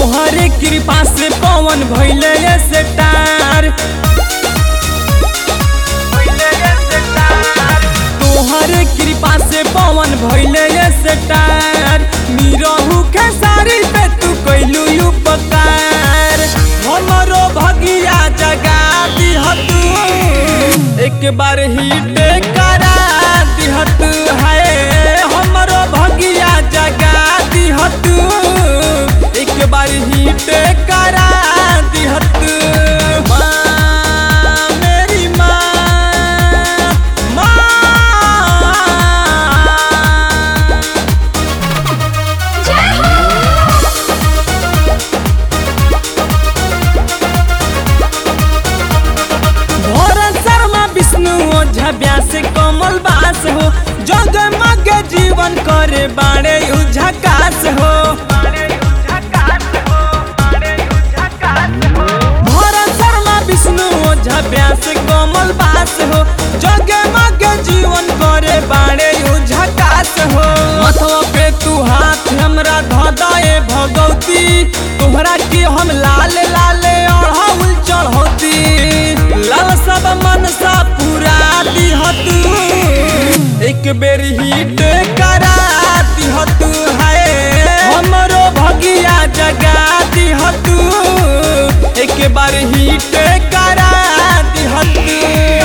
तोहरे कृपा से पवन भैले से तार तोहरे कृपा से पवन भैले से तार निरहू के सारी पे तू कैलू उपकार हमरो भगिया जगा दिहतू एक बार हिट करा दिहतू है हमरो भगिया जगा दिहतू एक बार हिट करा दिहतू माँ मेरी माँ माँ भरत शर्मा विष्णु ओझा व्यास कमल बास हो जग मग जीवन करे बाड़े उझकास हो भरत शर्मा विष्णु ओझा व्यास कमल बास हो जग मग जीवन करे बाड़े उझकास हो मथवा पे तू हाथ हमरा धदाए भगवती तोहरा के हम लाल लाल अढ़ौल चढ़ौती लाल सब मनसा पूरा दिहतू एक बेर हिट करा दिहतू है हमरो भगिया जगा दिहतू एक बार हिट करा दिहतू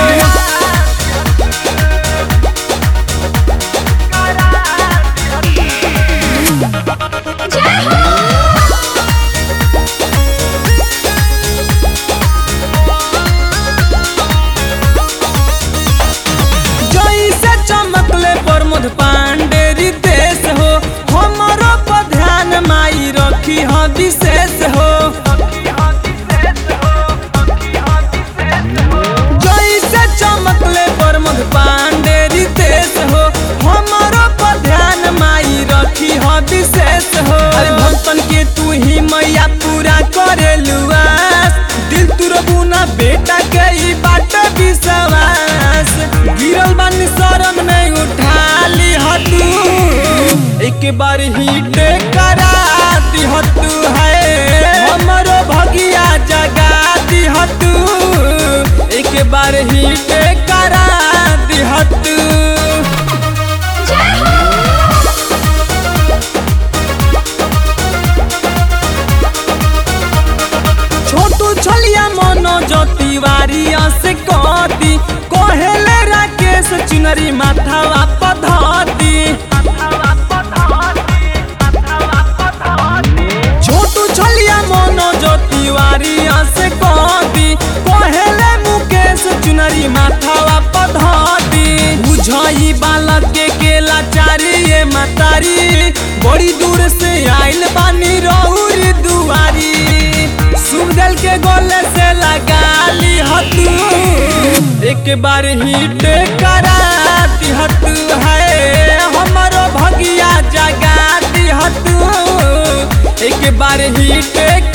जैसे चमकले प्रमोद पांडे रितेश हो हमरो पर ध्यान माई रखी ह विशेष हो जैसे चमकले प्रमोद पांडे रितेश हो हमरो पर ध्यान माई रखी ह विशेष हो अरे भक्तन के तू ही मैया पूरा करे लुआस दिल तुरबुना बेटा के ई बाट विश्वास गिरल बानी शरण में उठा ली हतू एक बार हिट करा दिहतू है हमरो भगिया जगा दिहतू एक बार हिट करा दिहतू छोटू छलिया मनोज तिवारी से कदी कहेले राकेश चुनरी माथावा पधती छोटू छलिया मनोज तिवारी से कदी कहेले मुकेश चुनरी माथावा पधती बुझई बालक के केला चारी ये मतारी बड़ी दूर से आइल बानी रौरी दुआरी सुगदल के गोले से लगा ली हतू एक बार हिट करा दिहतू है हमरो भगिया जगा दिहतू एक बार हिट